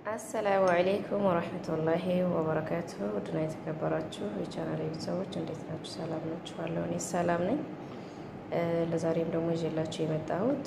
አሰላሙ አሌይኩም ወረህመቱላሂ ወበረካቱሁ ውድና የተከበራችሁ የቻናል ቤተሰቦች እንዴት ናችሁ? ሰላም ናችኋለሁ? እኔ ሰላም ነኝ። ለዛሬም ደግሞ ይዤላችሁ የመጣሁት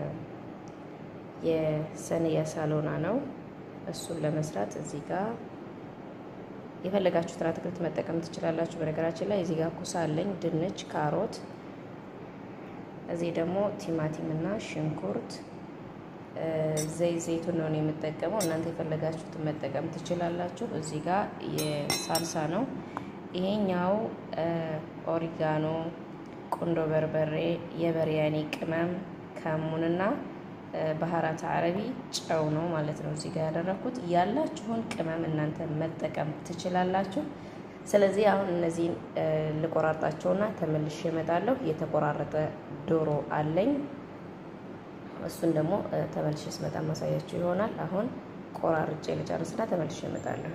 የሰንያ ሳሎና ነው። እሱን ለመስራት እዚህ ጋር የፈለጋችሁትን አትክልት መጠቀም ትችላላችሁ። በነገራችን ላይ እዚህ ጋር ኩሳ አለኝ፣ ድንች፣ ካሮት፣ እዚህ ደግሞ ቲማቲም እና ሽንኩርት ዘይት ዘይቱን ነው የምጠቀመው። እናንተ የፈለጋችሁትን መጠቀም ትችላላችሁ። እዚህ ጋር የሳልሳ ነው። ይሄኛው ኦሪጋኖ፣ ቁንዶ በርበሬ፣ የበሪያኒ ቅመም፣ ከሙንና ባህራት አረቢ ጨው ነው ማለት ነው። እዚህ ጋር ያደረኩት ያላችሁን ቅመም እናንተ መጠቀም ትችላላችሁ። ስለዚህ አሁን እነዚህን ልቆራርጣቸውና ተመልሼ እመጣለሁ። የተቆራረጠ ዶሮ አለኝ እሱን ደግሞ ተመልሼ ስመጣ ማሳያችሁ ይሆናል። አሁን ቆራርጬ ልጨርስና ተመልሼ እመጣለሁ።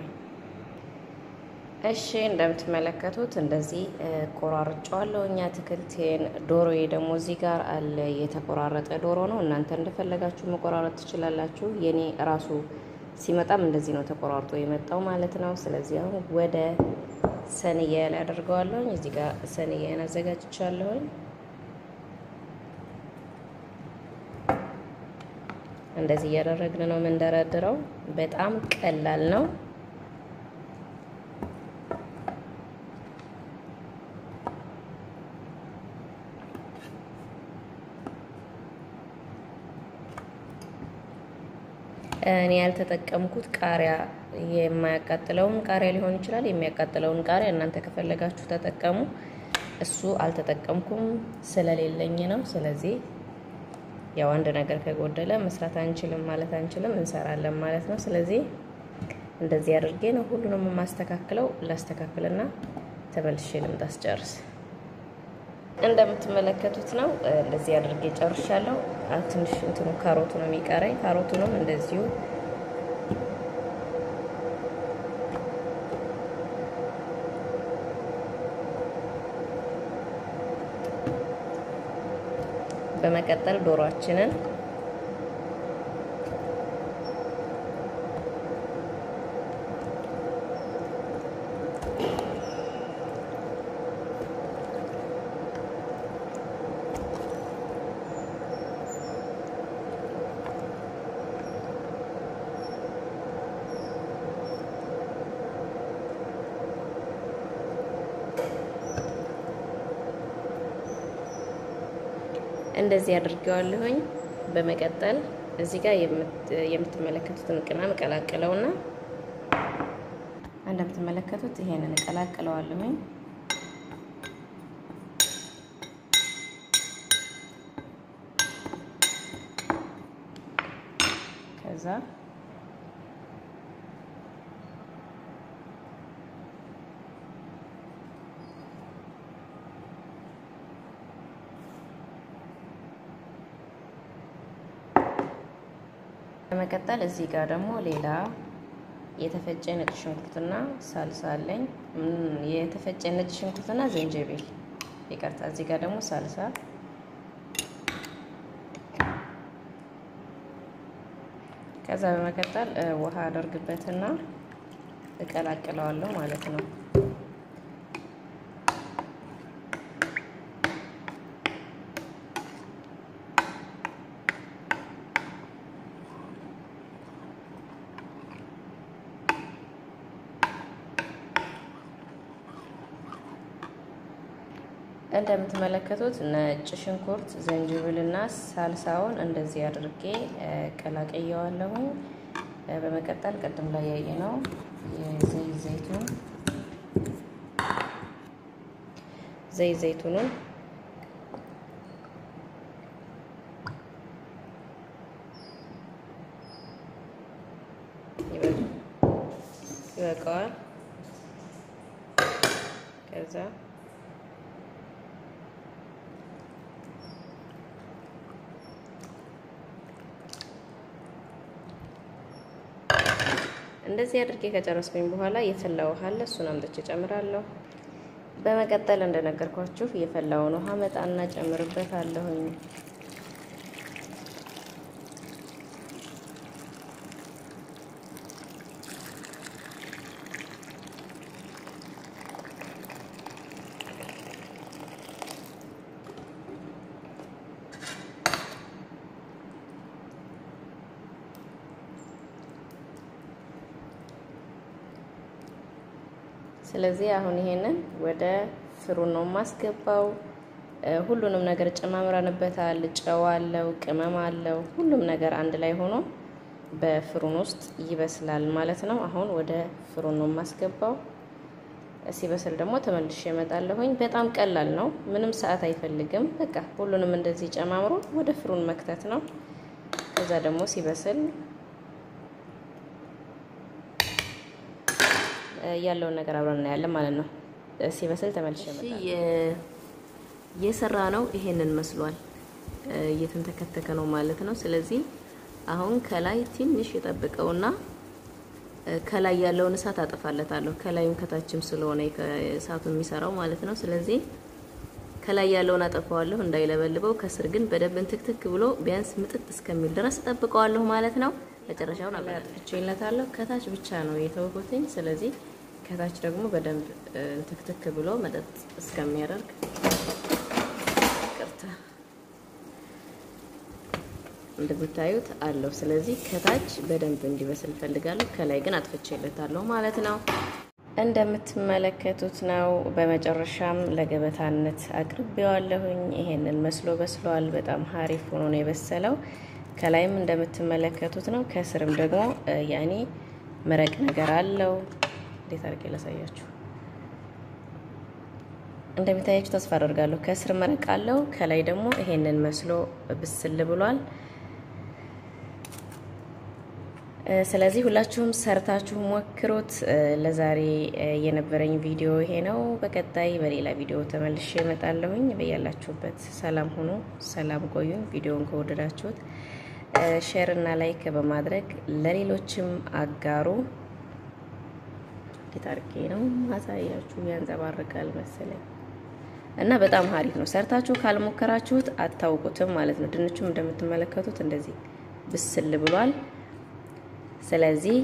እሺ እንደምትመለከቱት እንደዚህ ቆራርጬዋለሁ እኛ አትክልቴን። ዶሮዬ ደግሞ እዚህ ጋር አለ። የተቆራረጠ ዶሮ ነው። እናንተ እንደፈለጋችሁ መቆራረጥ ትችላላችሁ። የኔ ራሱ ሲመጣም እንደዚህ ነው ተቆራርጦ የመጣው ማለት ነው። ስለዚህ አሁን ወደ ሰንያ ላይ አደርገዋለሁኝ። እዚህ ጋር ሰንያን አዘጋጅቻለሁኝ። እንደዚህ እያደረግን ነው የምንደረድረው። በጣም ቀላል ነው። እኔ ያልተጠቀምኩት ቃሪያ የማያቃጥለውን ቃሪያ ሊሆን ይችላል። የሚያቃጥለውን ቃሪያ እናንተ ከፈለጋችሁ ተጠቀሙ። እሱ አልተጠቀምኩም ስለሌለኝ ነው። ስለዚህ ያው አንድ ነገር ከጎደለ መስራት አንችልም ማለት አንችልም፣ እንሰራለን ማለት ነው። ስለዚህ እንደዚህ አድርጌ ነው ሁሉንም የማስተካክለው። ላስተካክልና ተመልሼ ልምጣ ስጨርስ። እንደምትመለከቱት ነው እንደዚህ አድርጌ ጨርሻለሁ። ትንሽ እንትኑ ካሮቱ ነው የሚቀረኝ። ካሮቱንም እንደዚሁ በመቀጠል ዶሮአችንን እንደዚህ አድርገዋለሁኝ። በመቀጠል እዚህ ጋር የምትመለከቱትን ቅመም እቀላቅለውና እንደምትመለከቱት ይሄንን እቀላቅለዋለሁኝ። ከዛ በመቀጠል እዚህ ጋር ደግሞ ሌላ የተፈጨ ነጭ ሽንኩርትና ሳልሳ አለኝ። የተፈጨ ነጭ ሽንኩርትና ዝንጅብል ይቅርታ። እዚህ ጋር ደግሞ ሳልሳ፣ ከዛ በመቀጠል ውሃ አደርግበትና እቀላቅለዋለሁ ማለት ነው። እንደምትመለከቱት ነጭ ሽንኩርት ዝንጅብልና ሳልሳውን እንደዚህ አድርጌ ቀላቀየዋለሁ። በመቀጠል ቅድም ላይ ያየነው የዘይት ዘይቱን ዘይት ዘይቱንን ይበቃዋል። ከዛ እንደዚህ አድርጌ ከጨረስኩኝ በኋላ የፈላ ውሃ አለ፣ እሱን አምጥቼ ጨምራለሁ። በመቀጠል እንደነገርኳችሁ የፈላውን ውሃ መጣና ጨምርበታለሁኝ። ስለዚህ አሁን ይሄንን ወደ ፍሩን ነው የማስገባው። ሁሉንም ነገር ጨማምረንበታል። ጨው አለው፣ ቅመም አለው፣ ሁሉም ነገር አንድ ላይ ሆኖ በፍሩን ውስጥ ይበስላል ማለት ነው። አሁን ወደ ፍሩን ነው የማስገባው። ሲበስል ደግሞ ተመልሼ እመጣለሁኝ። በጣም ቀላል ነው፣ ምንም ሰዓት አይፈልግም። በቃ ሁሉንም እንደዚህ ጨማምሮ ወደ ፍሩን መክተት ነው። ከዛ ደግሞ ሲበስል ያለውን ነገር አብረን እናያለን ማለት ነው። ሲበስል ተመልሼ እመጣለሁ። የሰራ ነው ይሄንን መስሏል። እየተንተከተከ ነው ማለት ነው። ስለዚህ አሁን ከላይ ትንሽ የጠብቀውና ከላይ ያለውን እሳት አጠፋለታለሁ። ከላይም ከታችም ስለሆነ እሳቱ የሚሰራው ማለት ነው። ስለዚህ ከላይ ያለውን አጠፋዋለሁ እንዳይለበልበው፣ ከስር ግን በደንብ እንትክትክ ብሎ ቢያንስ ምጥጥ እስከሚል ድረስ ጠብቀዋለሁ ማለት ነው። መጨረሻውን አጥፍቼለታለሁ። ከታች ብቻ ነው የተወኩትኝ። ስለዚህ ከታች ደግሞ በደንብ እንትክትክ ብሎ መጠጥ እስከሚያደርግ ቅርታ እንደምታዩት አለው። ስለዚህ ከታች በደንብ እንዲበስል ፈልጋለሁ። ከላይ ግን አጥፍቼለታለሁ ማለት ነው። እንደምትመለከቱት ነው። በመጨረሻም ለገበታነት አቅርቤዋለሁኝ። ይሄንን መስሎ በስሏል። በጣም ሀሪፍ ሆኖ ነው የበሰለው። ከላይም እንደምትመለከቱት ነው። ከስርም ደግሞ ያኔ መረቅ ነገር አለው። እንዴት አድርጌ ላሳያችሁ? እንደሚታያችሁ ተስፋ አደርጋለሁ። ከስር መረቅ አለው፣ ከላይ ደግሞ ይሄንን መስሎ ብስል ብሏል። ስለዚህ ሁላችሁም ሰርታችሁ ሞክሩት። ለዛሬ የነበረኝ ቪዲዮ ይሄ ነው። በቀጣይ በሌላ ቪዲዮ ተመልሼ እመጣለሁኝ። በያላችሁበት ሰላም ሁኑ፣ ሰላም ቆዩኝ። ቪዲዮውን ከወደዳችሁት ሼር እና ላይክ በማድረግ ለሌሎችም አጋሩ። እንዴት አድርጌ ነው ማሳያችሁ? ያንጸባርቃል መሰለኝ እና በጣም ሀሪፍ ነው። ሰርታችሁ ካልሞከራችሁት አታውቁትም ማለት ነው። ድንቹም እንደምትመለከቱት እንደዚህ ብስል ብሏል። ስለዚህ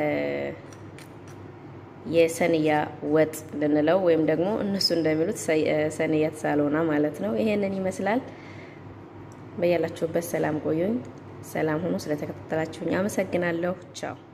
የሰንያ ወጥ ልንለው ወይም ደግሞ እነሱ እንደሚሉት ሰንያ ተሳሎና ማለት ነው። ይሄንን ይመስላል። በያላችሁበት ሰላም ቆዩኝ። ሰላም ሁኑ። ስለተከታተላችሁኝ አመሰግናለሁ። ቻው